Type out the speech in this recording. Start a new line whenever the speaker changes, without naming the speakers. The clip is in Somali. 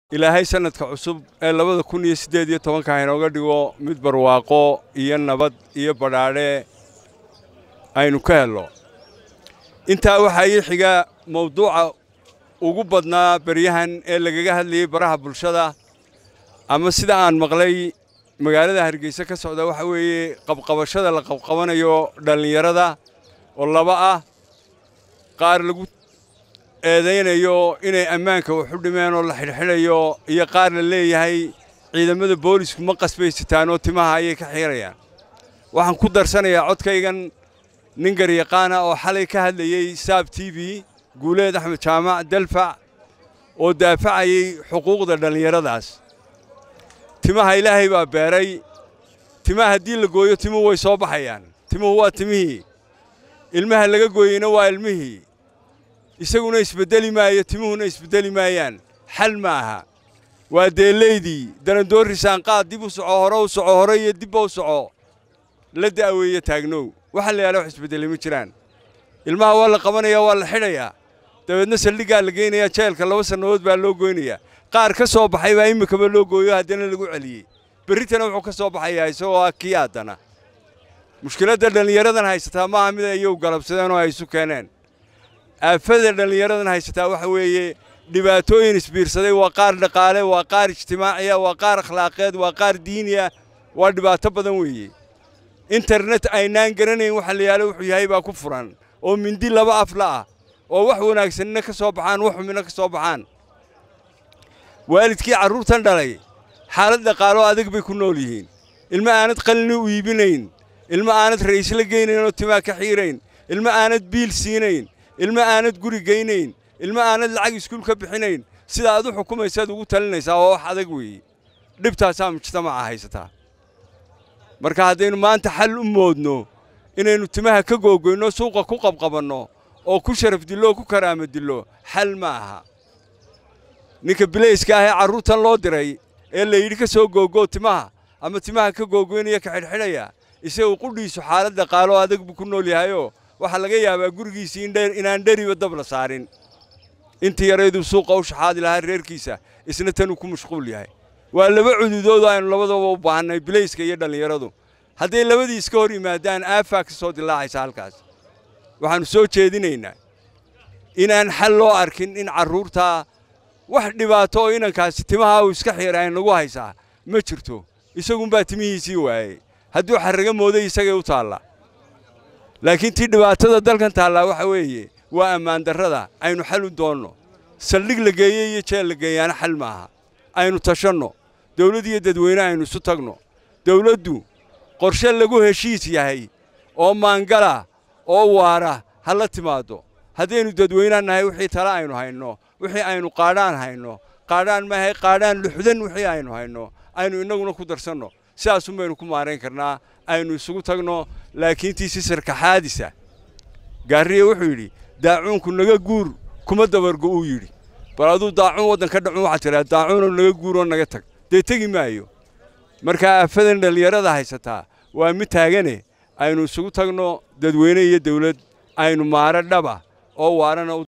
ilaahay sanadka cusub ee labada kun iyo siddeed iyo tobanka hainooga dhigo mid barwaaqo iyo nabad iyo badhaadhe aynu ka helno intaa waxaa ii xiga mawduuca ugu badnaa beryahan ee lagaga hadlayey baraha bulshada ama sida aan maqlay magaalada hargeysa ka socda waxa weeye qabqabashada la qabqabanayo dhallinyarada oo laba ah qaar lagu eedaynayo inay ammaanka wax u dhimeen oo la xidhxidhayo iyo qaar la leeyahay ciidamada boolisku ma qasbaysataan oo timaha ayay ka xiirayaan waxaan ku darsanayaa codkaygan nin garyaqaana oo xalay ka hadlayey saab t v guuleed axmed jaamac dalfac oo daafacayey xuquuqda dhallinyaradaas timaha ilaahay baa beeray timaha haddii la gooyo timuhu way soo baxayaan timuhu waa timihii ilmaha laga gooyeyna waa ilmihii isaguna isbeddeli maayo timuhuna isbeddeli maayaan xal ma aha waa deellaydii darandoorri saanqaad dib u soco hore u soco hore iyo dibba u soco la da'weeye taagnow waxa la yaala wax isbeddelay ma jiraan ilmaha waa la qabanayaa waa la xidhayaa dabeedna saldhiggaa la geynayaa jeelka laba sannadood baa loo goynayaa qaar ka soo baxay baa iminkaba loo gooyo haddana lagu celiyey berritana wuxuu ka soo baxayaa isagoo ah kii haddana mushkiladda dhallinyaradan haysataa maaha mid ayagu galabsadeen oo ay isu keeneen aafada dhallinyaradan haysataa waxa weeye dhibaatooyin isbiirsaday waa qaar dhaqaale waa qaar ijtimaaciya waa qaar akhlaaqeed waa qaar diiniya waa dhibaato badan weeye internet aynaan garanayn waxa la yaalo wuxuu yahay baa ku furan oo mindi laba afla ah oo wax wanaagsanina ka soo baxaan wax xumina ka soo baxaan waalidkii carruurtan dhalay xaalad dhaqaaloo adag bay ku nool yihiin ilmo aanad qalini u iibinayn ilmo aanad ra'iisla geynayn oo timaa ka xiirayn ilmo aanad biil siinayn ilmo aanad guri geynayn ilmo aanad lacag iskuul ka bixinayn sida aad u xukumaysaad ugu talinaysaa oo wax adag weeye dhibtaasaa mujtamaca haysataa marka haddaynu maanta xal u moodno inaynu timaha ka googoyno suuqa ku qabqabanno oo ku sharaf dillo oo ku karaama dillo xal ma aha ninka bilayska ah ee carruurtan loo diray ee la yidhi ka soo googoo timaha ama timaha ka googoynaya ka xidhxidhaya isagu qudhiisu xaalad dhaqaaloo adag buu ku nool yahayoo waxaa laga yaabaa gurigiisii inaan dheriba dab la saarin intii yarayduu suuqa u shaxaadi lahaa reerkiisa isna tanuu ku mashquul yahay waa laba cududood aynu labadaba u baahannay bilayska iyo dhallinyaradu hadday labadii iska hor yimaadaan aafaa ka soo dilaacaysa halkaas waxaannu soo jeedinaynaa inaan xal loo arkin in carruurtaa wax dhibaato oo inankaasi timaha uu iska xiira ay nagu haysaa ma jirto isagunbaa timihiisii waayey hadduu xarraga mooday isagay u taalla laakiin tii dhibaatada dalkan taallaa waxa weeye waa ammaan darrada aynu xal u doonno saldhig la geeye iyo jeel la geeyaana xal maaha aynu tashanno dawladd iyo dadweyne aynu isu tagno dawladdu qorshe lagu heshiis yahay oo maangala oo waara ha la timaaddo haddaynu dadweynaan nahay wixii tale aynu hayno wixii aynu qaadhaan hayno qaadhaan maahay qaadhaan luxdan wixii aynu hayno aynu innaguna ku darsanno sidaasun baynu ku maarayn karnaa aynu isugu tagno laakiin tii si sarkaxaadisa gaariye wuxuu yidhi daacuunku naga guur kuma dabargo uu yidhi bal aduu daacuun waddan ka dhacun waxaad tidhaha daacuunoo naga guuroo naga tag dee tegi maayo markaa aafadan dhallinyarada haysataa waa mid taagane aynu isugu tagno dadweyne iyo dawlad aynu maaro dhaba oo waarana